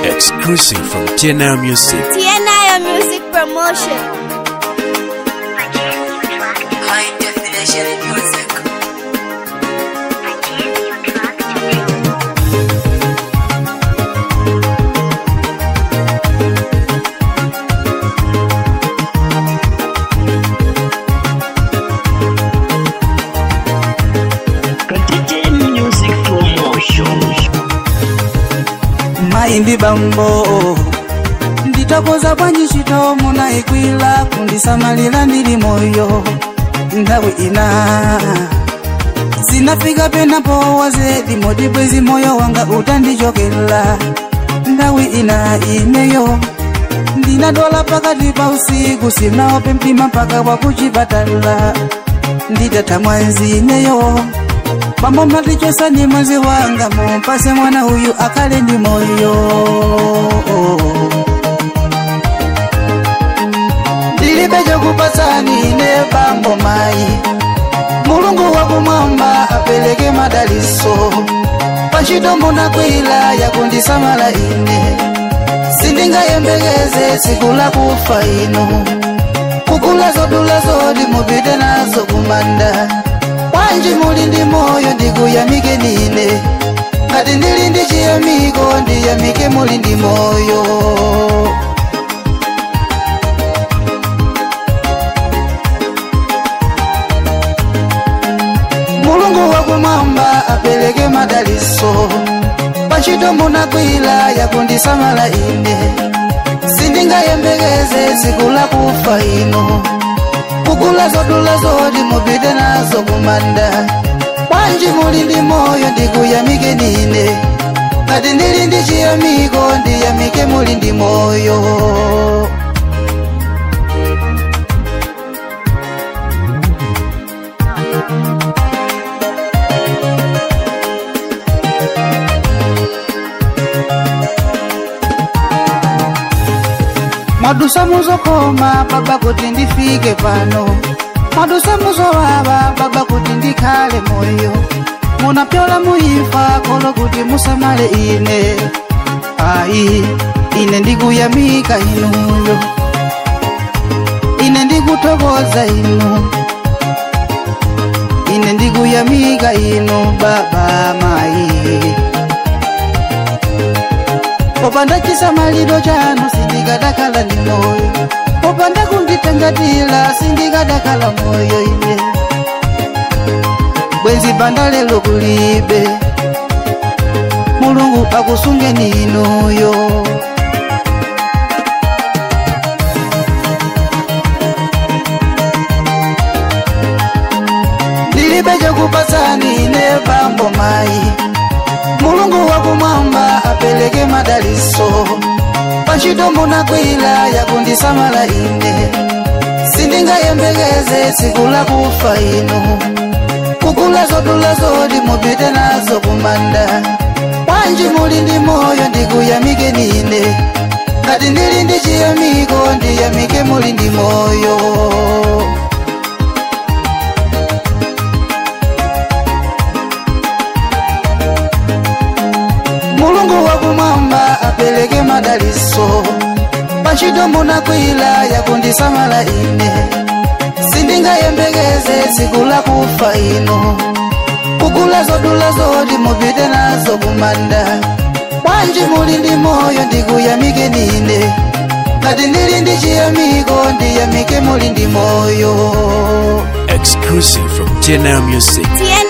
Exclusive from TNL Music. TNI Music Promotion. High definition music. Contagion Music Promotion. maimbi bambo nditakoza bwanji ntchito munayigwira kundisamalira ndili moyo nthawi ina zinafika penapo wazedi moti bwezi moyo wanga utandichokera nthawi ina ineyo ndinadwala pakati pa usiku sinaope mtima mpaka wakuchipatala nditatha mwanzi ineyo Bambo mnatichosani mwenzi wanga mumpase mwana huyu akale ndi moyo ndilibe chokupasani ine bambo mayi mulungu wakumwamba apereke madaliso pantchito munagwira yakundisamala ine sindingayembekeze tsiku lakufa inu kugula zodula zoti mupite nazo kumanda bwanji muli ndi moyo ndikuyamike nine ngati ndili ndi chiyamiko ndiyamike muli ndi moyo mulungu wakumwamba apereke madaliso pantchito munagwira yakundisamala ine sindingayembekeze tsiku lakufa inu kugula zodula zoti mupite nazo kumanda bwanji muli ndi moyo ndikuyamike nine ngati ndili ndi chiyamiko ndiyamike muli ndi moyo mwadusa muzokoma baba kuti ndifike pano mwadusa muzowawa baba kuti ndikhale moyo munapyola muimfa kolo kuti musamale ine ayi ine ndikuyamika inuyo ine ndikuthokoza inu ine ndikuyamika inu baba mayi popanda chisamaliro chanu sindikadakhala ndi moyo popanda kunditengatira sindikadakhala moyo ine bwenzi banda lelo kulibe mulungu akusungeni inuyo ndilibe chokupasani ine bambo mayi mulungu wakumwamba apereke madaliso pantchito munagwira yakundisamala ine sindingayembekeze tsiku lakufa inu kugula zodula zoti mupite nazo kumanda bwanji muli ndi moyo ndikuyamike nine ngati ndili ndi chiyamiko ndiyamike muli ndi moyo mulungu wakumwamba apereke madaliso pantchito munagwira yakundisamala ine sindingayembekeze tsiku lakufa inu kugula zodula zoti mupite nazo kumanda bwanji muli ndi moyo ndikuyamike nine ngati ndili ndi chiyamiko ndiyamike muli ndi moyo Exclusive from TNL Music. TNI